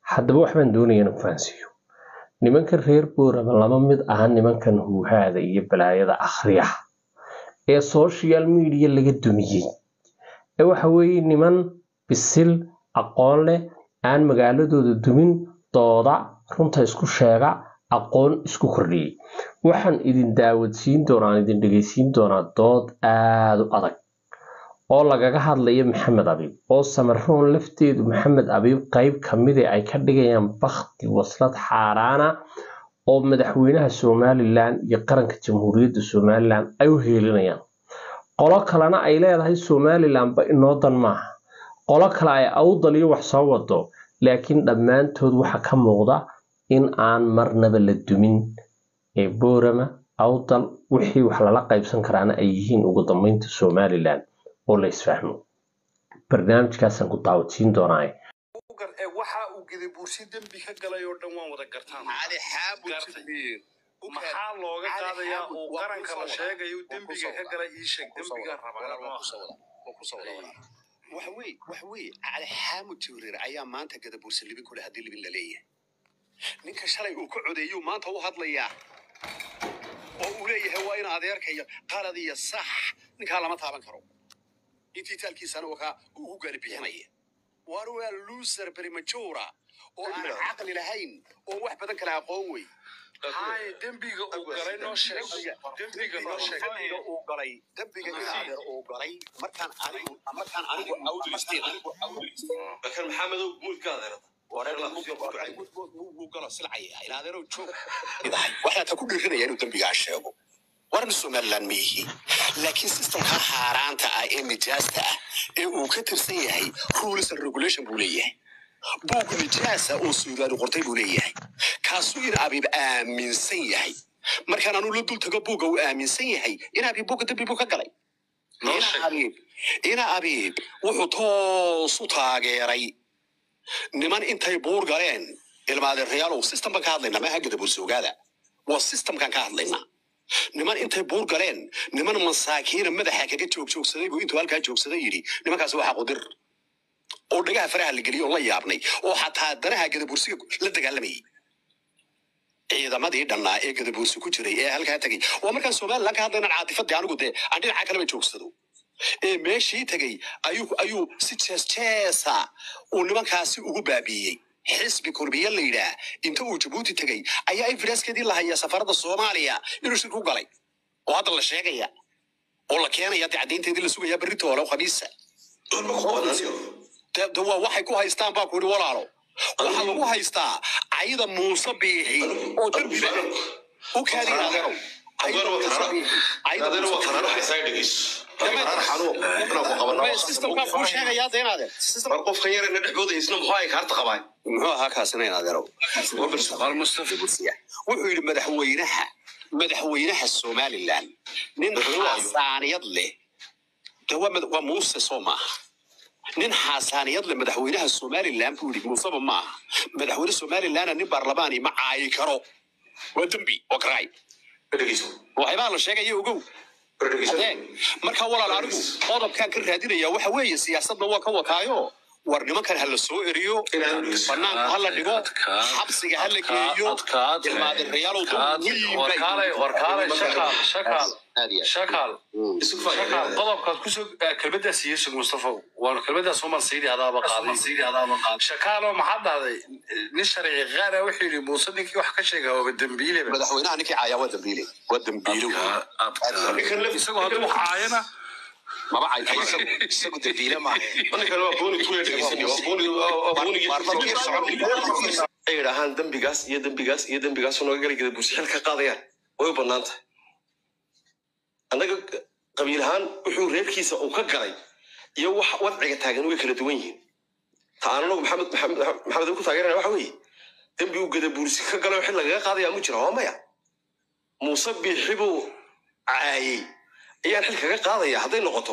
haddaba waxbaan doonaya inaan fahansiiyo nimanka reer boorama lama mid aha nimankan huuhaada iyo balaayada akhriyaha ee social media laga dumiyey ee waxa weeye niman bisil aqoon leh aan magaaladooda dumin dooda runta isku sheega aqoon isku kordhiyey waxaan idin daawadsiin doonaa aan idin dhegeysiin doonaa dood aada u adag oo lagaga hadlayo maxamed abiib oo samaroon lafteedu maxamed abiib qeyb kamide ay ka dhigayaan bakti waslad xaaraana oo madaxweynaha somalilan iyo qaranka jamhuuriyadda somalilan ay u heelinayaan qolo kalena ay leedahay somalilanba inoo dan maaha qolo kale ay awdal iyo wax soo wado laakiin dhammaantood waxa ka muuqda in aan marnaba la dumin ee boorama awdal wixii wax lala qaybsan karaana ay yihiin ugu dambeynta somalilan oo la isfahmo barnaamijkaasaan ku daawadsiin doonaa waxa uu gedibuursi dembi ka galay oo dhan waan wada gartaan Gartay. maxaa looga qaadayaa uu qaranka la sheegayo dembiga ka galay ii sheeg dembiga rabaa waxa weye waxa weye cali xaamud jibriir ayaa maanta gadabuursa libin kule haddii libin la leeyahay ninka shalay uu ka codeeyuu maanta u hadlayaa oo uu leeyahay waa in adeerkaya qalad iyo sax ninkaa lama taaban karo intii taalkiisana uu kaa ugu gaari bixinaya waar waa loser prematura oo aan caqli lahayn oo wax badan kala aqoon wey haye dembiga uu galay noo sheeg dembiga noo sheeg dembiga uu galay dembiga in adeer uu galay markaan anigu markaan anigu awdlisteen anigu لكن محمد مول كاذر waxaa ta ku dhiirinaya inuu dembigaa sheego warna somaliland ma yihi laakiin systemka xaaraanta ah ee nijaasta ah ee uu ka tirsan yahay rules and regulation buu leeyahay buug nijaasa oo suudaani qortay buu leeyahay kaasuu in abiib aaminsan yahay markaan anuu la dul tago buugga uu aaminsan yahay in abiib buugga dembi buu ka galay Noo ina sheeg. abiib ina abiib wuxuu toos u taageeray niman intay buur galeen ilmaadeerayaalow system baan ka hadlaynaa maaha gadabuursi ogaada waa systemkan ka hadlaynaa niman intay buur galeen niman masaakiina madaxa kaga joogjoogsaday buu intuu halkaa joogsaday yidhi nimankaasi waa xaqudir oo dhagaha faraha la geliyay oo la yaabnay oo xataa danaha gadabuursiga la dagaalamayay ciidamadii dhannaa ee gadabuursi ku jiray ee halkaa tegay waa markaan somalilan ka hadlaynan caatifadii anigu dee aan dhinaca kaleba joogsado ee meeshii tegay ayuu ayuu si jees jeesa uu nimankaasi ugu baabiiyey xisbi kurbiye la yidhaah inta uu jabuuti tegay ayaa evidencekeedii la hayaa safarada soomaaliya inuu shir ku galay oo hadda la sheegaya oo la keenaya dee caddaynteedii la sugayaa berrito hole oo khamiisa de de waa waxay ku haystaan baa ku yidhi walaalo waxaa lagu haystaa cayda muuse biixi oo dembiba u kaadiya adeerow Cayda Muuse Biixi. Cayda Muuse Biixi. Systemkaa kuu sheegayaa dee inaad system- qofkan yar ina dhexbooda isna muxuu ay kaarta qabaan muxuu ahaa kaasina in adeerow wuxuu yidhi madaxweynaha madaxweynaha somalilan nin xasaaniyad leh de waa mad- waa muuse soo maaha nin xasaaniyad leh madaxweynaha somalilan buu yidhi muuseba maaha madaxweyne somalilanna nin baarlamaani ma caayi karo waa dembi waa karaay waxyaabaa la sheegaya ogow adeeg marka walaal anigu qodobkaan ka raadinaya waxa weeye siyaasadna waa ka wataayo war nimankan ha la soo eriyo banaanka ha la dhigo xabsiga ha la geeyo ilmaadirayaalow shakaal shakaal qodobkaad kusoo kelmadaas siiyeysug mustafa waan kelmadaas uman siidi adaaba qaaday shakaaloo maxaa dhahday nin sharci qaana wuxuu yidhi muuse ninkii wax ka sheega waaba dembiileba madaxweynaha ninkii caayaa waa dambiile waa dambiile isagoo hadduu caayana maba caytay isagu isagu dambiile maaha ninkan waa booni tuule dhegeysanaya waa booni waa boonigii ay yidhaahaan dembigaas iyo dembigaas iyo dembigaas nooga gali gada bursi xil ka qaadayaan way u bannaan tahay annaga qabiil ahaan wuxuu reerkiisa uu ka galay iyo wax wadciga taagan way kala duwan yihiin ta aan anagu maxamed maxamed maxamed ku taageerana waxa weeye dembi uu gada bursi ka galay oo xil lagaga qaadaya mu jira waa maya muuse biixi buu caayey ayaan xil kaga qaadaya hadday noqoto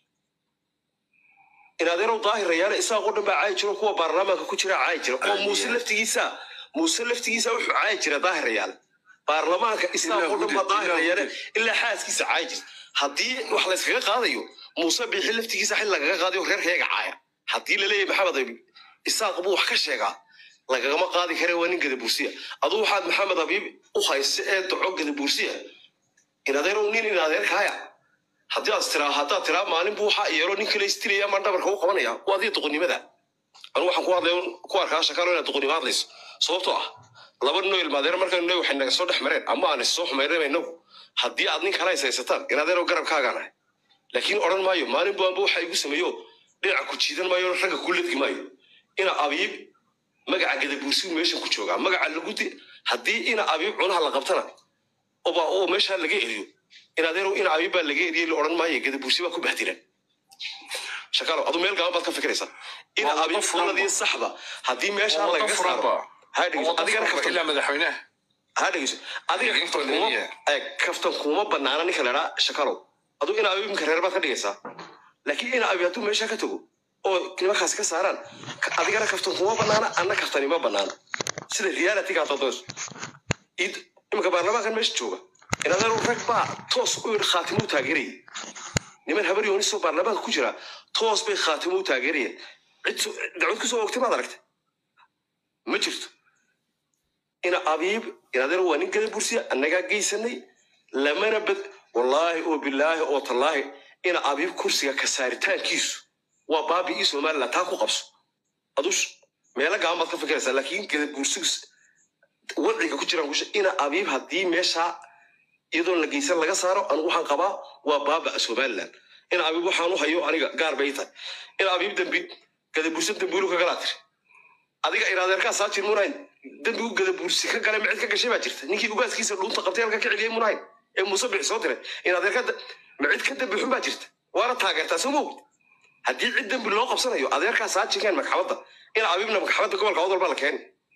in adeerow daahirayaana isaaqoo dhan baa caayi jiro kuwa baarlamaanka ku jira caayi jira oo muuse laftigiisa muuse laftigiisa wuxuu caayi jira daahirayaal baarlamaanka isaaqoo dhan baa daahirayaana ilaa xaaskiisa caayi jira haddii wax layskaga qaadayo muuse biixi laftigiisa xil lagaga qaadayo reerkeega caaya haddii la leeyahay maxamed abi isaaq buu wax ka sheegaa lagagama qaadi kare waa nin gadabuursiya aduu waxaad maxamed abiib u hayse ee daco gadabuursiya in adeerow nin in adeerkaaya haddii aad tiraa haddaad tiraa maalin buu waxaa yeelo nin kale istilaya ama dhabarka u qabanaya waa adii doqonnimada anu waxaan ku hadlay ku arkaa shakalo inaad doqonnimo hadlayso sababtoo ah laba noo ilmaadeer markaan noo waxay naga soo dhex mareen ama aan issoo xumaynaba inagu haddii aad nin kale haysataan in adeerow garabkaagaanahay laakiin odhan maayo maalin bu anba waxa igu sameeyo dhinaca ku jiidan maayo ragga ku ledgi maayo ina abiib magaca gadabuursigu meeshan ku joogaa magaca lagu di haddii ina abiib cunaha la qabtana oba oo meeshaa laga eriyo in adeerow ina abiib baa laga eriyey la odhan maayo gadabuursi baa ku bahdiran shakalo adu meel gaaban baad ka fikiraysaa ina Waa abiib wado furan qoladii ba. saxda haddii meeshaa Waa wado lagaga furan saaro ba. ha dhegeyso adigana kaftan ilaa madaxweynaha ha dhegeyso adiga Laakiin kaftan kaftan kuma leeyahay. eh, kaftan kuma banaana ninka ladhaa shakalow adu ina abiib imka reer baad ka dhigaysaa laakiin ina abiib hadduu meeshaa ka tago oo nimankaasi ka saaraan ka- adigana kaftan kuma banaana anna kaftani ma banaana sida reality gaa dadoyso id iminka baarlamaankan meesha jooga inadeeru rag baa toos u yidhi khaatimuu taageerayay niman habar yoonisoo baarlamaanka ku jira toos bay khaatimuu taageerayeen cid soo- dacwad kusoo oogtay maad aragtay ma jirto ina abiib inadeeru waa nin gada bursiya annagaa geysanay lamana bad wallaahi oo bilaahi oo tallaahi ina abiib kursiga ka saaritaankiisu waa baabi ii somaliland taa ku qabso aduu sh- meelo gaban baad ka fikiraysaa laakiin gada bursigu wadciga ku jiraan kusha ina abiib haddii meeshaa iyadoon la geysan laga saaro anigu waxaan qabaa waa baaba somaliland ina abiib waxaan u hayo aniga gaar bay tahay ina abiib dambi gadabursi dambiilu ka galaa tiri adiga iraadeerkaa saa jir munahayn dambigu gadabursi ka gale micid ka gashay baa jirta ninkii ugaaskiisa dhuunta qabtay halka ka celiyey munahayn ee muuse bixi soo diray iraadeerka micid ka dambi xun baa jirta waana taageertaa soo moogid haddii cid dambi loo qabsanayo adeerkaa saa jireen maxkamadda ina abiibna maxkamadda gobolka cod walba la keeni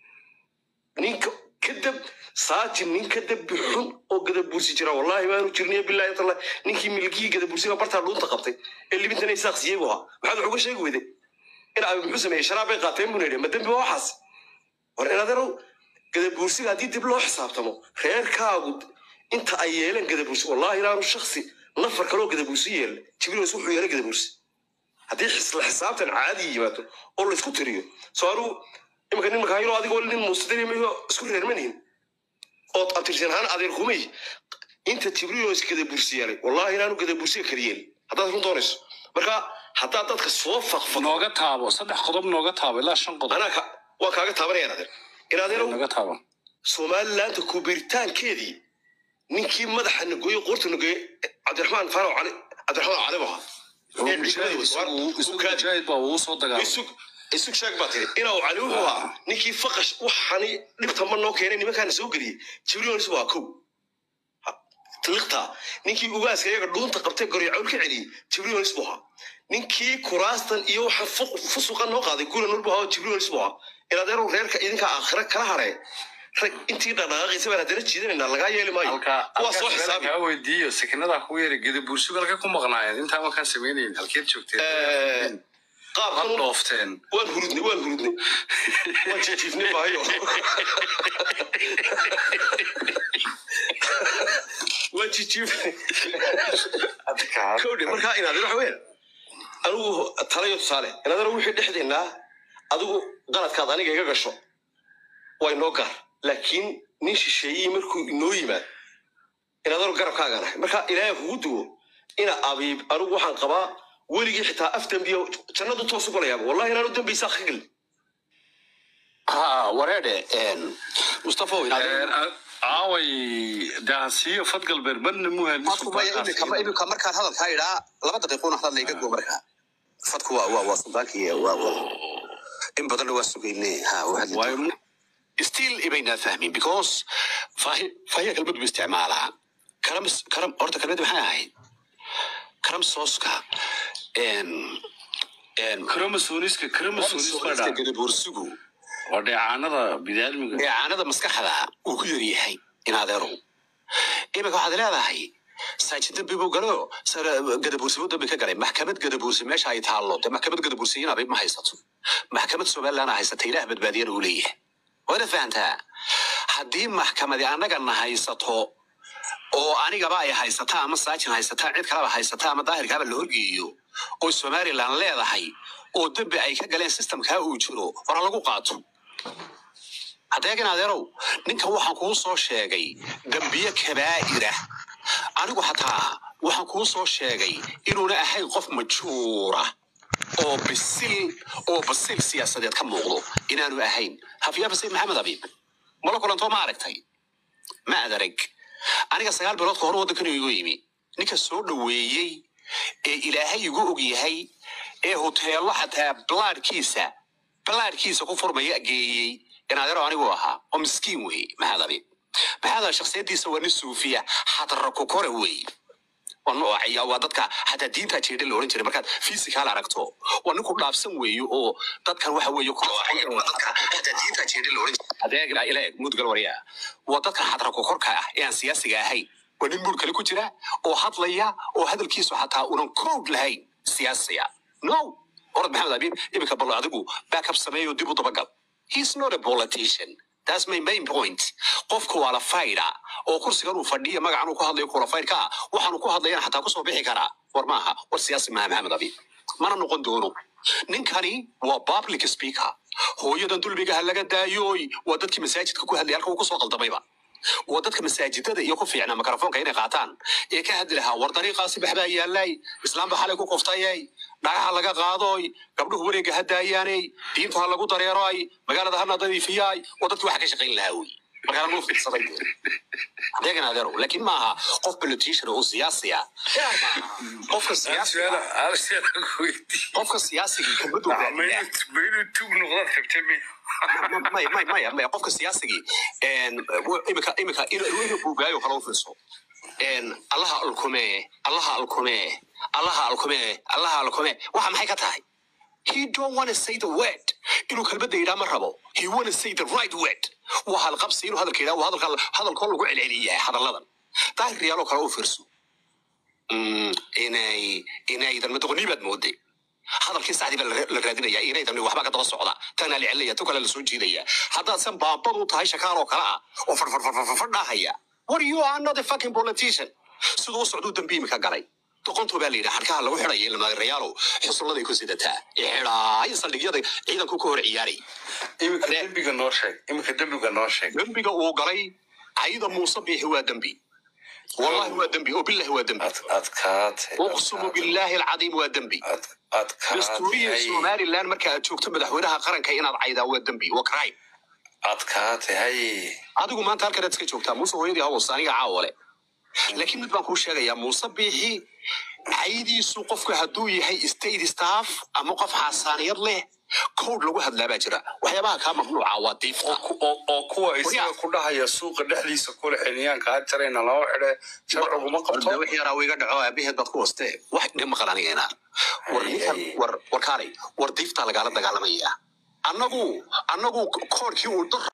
ninka kadab saajin nin ka dabi xun oo gadabursi jira wallahi maanu jirniyo bilahi tala ninkii milkii gadabursiga bartaa dhuunta qabtay ee libintana isaaq siiyey buu ahaa maxaad wax uga sheegi weyday in abi muxuu sameeyey sharaab bay qaateen buu yidhi ma dembi waa waxaas war inadeerow gadabursiga haddii dib loo xisaabtamo reerkaagu inta ay yeeleen gadabursi wallahi inaanu shaksi nafar kaloo gadabursi yeelin jibriils wuxuu yeelay gadabursi haddii xisla xisaabtan caadi yimaado oo laysku tiriyo soo anuu imika nin makaayilo adigoo nin muustadarimayo isku reermanihin ood abtirsan ahaan adeer kumay inta jibriilos gadabursi yeelay wallahi inaanu gadabursiga kala yeelin haddaad run doonayso marka haddaad dadka soo faqfaqo nooga taabo saddex qodob nooga taabo ilaa shan qodob anaa ka- waan kaaga taabanaya adeer inadeerow nooga taabo somalilaanta kubiritaankeedii ninkii madaxa nagoye qoorta nagoye cabdiraxmaan faaraw cali cabdiraxmaan cali buu ahaa ee mujaahid isagu isagu ciidamada mujaahid baa uu soo dagaalamay isug isug sheeg baa tiri inuu cali wuxuu ahaa ninkii faqash waxani dhibta ma noo keenay nimankaana soo geliyey jibriilis buu ahaa kow Ha- liqta ninkii ugaaska iyaga dhuunta qabtay goryacowl ka celiyey jibriilis buu ahaa ninkii kuraastan iyo waxa fuq- fusuqa noo qaaday gula nur buu ahaa jibriilis buu ahaa inadeerow reerka idinka aakhira kala haree rag intii dhaqaaqaysa baan haddana jiidanayna lagaa yeeli maayo halkaa kuwaa soo halkaa xisaabi kaa weydiiyo sekinadaa kugu yeeray gadabursigu halka ku maqnaayeen intaa markaan samaynayn halkeed joogteen Eh, qaabkan had un- dhoofteen waan hurudnay waan hurudnay waan jijiifnay maayo waan jijiifnay kowdhe markaa inaad waxa weyn anigu talayo tusaale inaadana wixii dhexdeennaa adigu qaladkaad aniga iga gasho waa inoo gaar laakiin nin shisheeyey markuu inoo yimaad inaadanu garabkaaga nahay marka ilaahay kugu duwo ina abiib anigu waxaan qabaa weligii xitaa af dambiyo jannadu toos u galayaaba wallahi inaanu dambaysaa ka gelin ha wareedhe mustafa aaway daasiyo fadgalbeer badna muhel imika imika markaan hadalkaa idhaa laba daqiiquna hadal iga go markaa fadku waa waa waa sultaankii waa waa in badanna waa sugayne ha waa hadli doonaa. still ibaynaa fahmin because faahi faahiya kelmad buu isticmaalaa karam karam horta kelmad maxay ahayd karam sooska en en kromosoniska kromosoniska sooska gadaboorsigu waa dheecaanada bidaalmiga dheecaanada maskaxda uu ku yaryahay in adeerow imika waxaad leedahay saajin dambi buu galo gadabuursi buu dambi ka galay maxkamad gadabuursi meesha ay taallo dee maxkamad gadabuursi in abiib ma haysato maxkamad somaliland haysata ilaah badbaadiyana uu leeyahay waana fahantaa haddii maxkamadi annagana haysato oo anigaba ay haysataa ama saajin haysataa cid kaleba haysataa ama daahirkaaba la horgeeyo oo somaliland leedahay oo dembi ay ka galeen systemkaa uu jiro war ha lagu qaato hadeegan adeerow ninkan waxaan kuu soo sheegay dambiye kabaa'ira anigu xataa waxaan kuu soo sheegay inuuna ahayn qof majuura oo bisil oo basil siyaasadeed ka muuqdo inaanu ahayn hafiyaa basil maxamed abiib mala kulantoo ma aragtay ma adarag aniga sagaal bilood ka hor waddankan igu yimi ninka soo dhoweeyey ee ilaahay igu og yahay ee hoteello xataa balaadhkiisa balaadhkiisa ku furmaya geeyey inaadero anigu ahaa oo miskiin weeye maxaad abiib maxaad shaksiyadiisa waa nin suufiya xadra ku kore weeye waa noocaya waa dadka xataa diinta jeedha la oran jiray markaad physical aragto waa ninku dhaafsan weeye oo dadkan waxa weeye ku noocaya waa dadka xataa diinta jeedha la oran jiray adeeg ilaa ilaa mudgal warya waa dadka xadra ku korka ah ee aan siyaasiga ahayn waa nin muur kale ku jira oo hadlaya oo hadalkiisu xataa unan code lahayn siyaasiya no orad maxamed abiib iminka bal adigu backup sameeyo dib u dabagal he's not a politician That's my main point. Qofka waa la fayda oo kursigan uu fadhiya magacan uu ku hadlayo kula faydka ah waxaanu ku hadlayana xataa kusoo bixi karaa war maaha war siyaasi maaha maxamed abi mana noqon doono ninkani waa public speaker hooyadan dulmigaha laga daayooy waa dadkii masaajidka ku hadlay halka uu kusoo qaldamayba waa dadka masaajidada iyo ku fiicnaa mikrofoonka inay qaataan ee ka hadli lahaa war dariiqaasi baxbaa yaallay islaamba xalay ku koftayay dhagaha laga qaadoy gabdhuhu wareega ha daayaanay diinta ha lagu dareeroy magaalada hana nadiifiyay waa dadkii waxa ka shaqayn lahaa wey markaa lagu fiirsaday adeegan adeero laakiin maaha qof politician oo siyaasi ah qofka siyaasiga qofka siyaasiga kabadu maya maya maya maya qofka siyaasigii imika imika inuu buugaayo kala u fiirso allaha alkume allaha alkume allaha alkume allaha alkume waxa maxay ka tahay he don't want to say the word inuu kelmadda yidhaa ma rabo he want to say the right word waa halqabsi inuu hadalka yidhaa waa hadalka hadalkoo lagu celceliyaa hadalladan daahir riyaaloo kale u fiirso inay inaydan madoqonii baad mooday hadalkii saxdii baa la raadinaya inaydan waxbaa ka daba socda tanaa la celinaya tu kale lasoo jiidaya haddaad san baabad u tahay shakaal oo kale ah oo farfarfarfarfardhaahaya war you are not a fucking politician siduu u socduu dambi imika galay doqonto baa la yidhi xadhkaha lagu xidhaya ilmaadareyaalow xusulladay ku sidataa xidhaaya saldhigyada ciidanku ka hor ciyaaray iminka dembiga noo sheeg iminka dembiga noo sheeg dembiga uu galay cayda muuse biixi waa dembi wallahi waa dembi oo billahi waa dembi adkaate uqsumu billahi alcadiim waa dembi dastuuriya adkaate somaliland marka aad joogto madaxweynaha qaranka inaad caydaa waa dembi waa crime adkaate hay adigu maanta halkan aad iska joogtaa muuse hooyadii hawas aniga caawale laakiin mid baan kuu sheegayaa muuse biixi caydiisu qofku hadduu yahay state staff ama qof xasaaniyad leh code lagu hadlaa baa jira waxyaabaha kaa mamnuuca waa diifta oo kuwa isaga ku dhahaya suuqa dhexdiisa kule xiliyaanka ha jarayna loo xidhe sharciguma qabto wix yaraa wiga dhaco aabaheed baad ku hoostee wax dhib maqal anigana war ninkan war war kaalay war diiftaa lagaala dagaalamaya annagu annagu koorkii uu dar